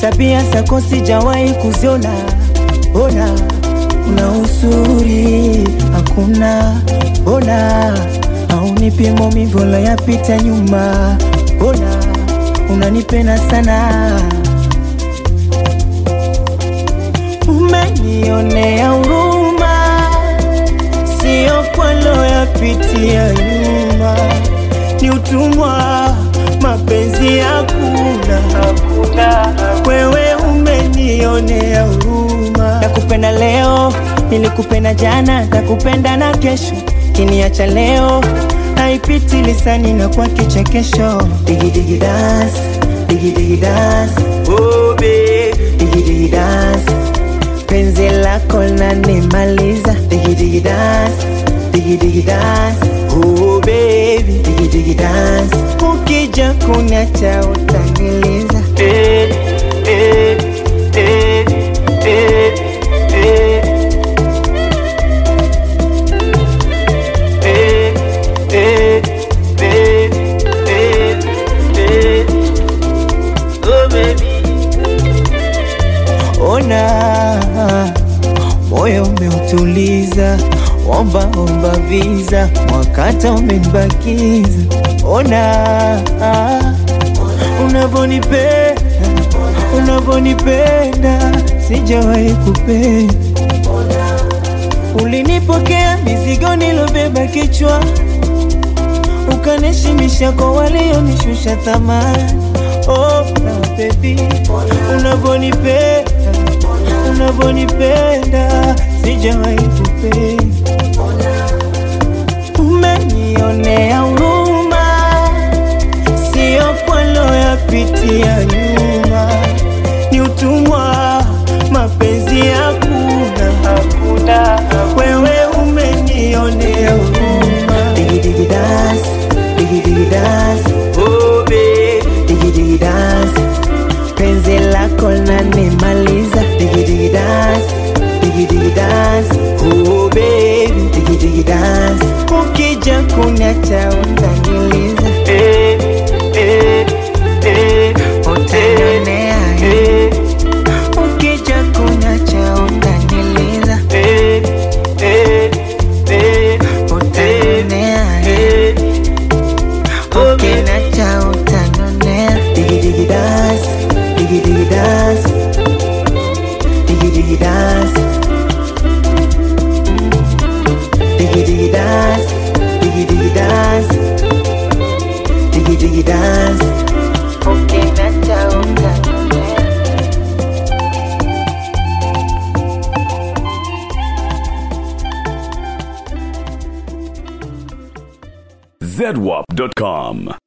tabia zako sijawahi kuziona. Ona una uzuri hakuna, ona haunipi maumivu wala yapita nyuma. Ona unanipenda sana, umenionea huruma, sio kwalo yapitia nyuma, ni utumwa, mapenzi hakuna, hakuna. Wewe umenionea huruma, nakupenda leo, nilikupenda jana, nakupenda na kesho, kiniacha leo haipiti lisani na kwa kichekesho. Digi digi dance, digi digi dance, oh babe, digi digi dance, penzi lako lanimaliza. Digi digi dance, digi digi dance, oh baby, digi digi dance, ukija kuniacha utaniliza. Eh, eh, eh, eh, eh. Eh, eh, eh, eh, eh. Oh, baby. Ona moyo umeutuliza, omba omba visa, mwakata umenibakiza. Ona unavonipenda, unavonipenda, sijawahi kupenda Ulinipokea mizigo nilobeba kichwa, ukanishimisha kwa walionishusha thamani. Oh, na baby, unavonipenda, unavonipenda, sijawahi kupenda. Umenionea huruma, sio kwalo yapitia nyuma, ni utumwa, mapenzi hakuna, hakuna. Wewe umenionea huruma, digi digi dance, digi digi dance, oh babe, digi digi dance, penzi lako lanimaliza, digi digi dance, digi digi dance, oh baby, digi digi dance, ukija kuniacha utaniliza, eh, eh, eh, utanionea, eh, ukija kuniacha utaniliza, eh, eh, eh, utanionea, eh, ukiniacha utanionea, digi digi dance, digi digi dance, digi digi dance. Diggy diggy dance, diggy diggy dance, diggy diggy dance. Okay, nacha utanionea. zedwap.com.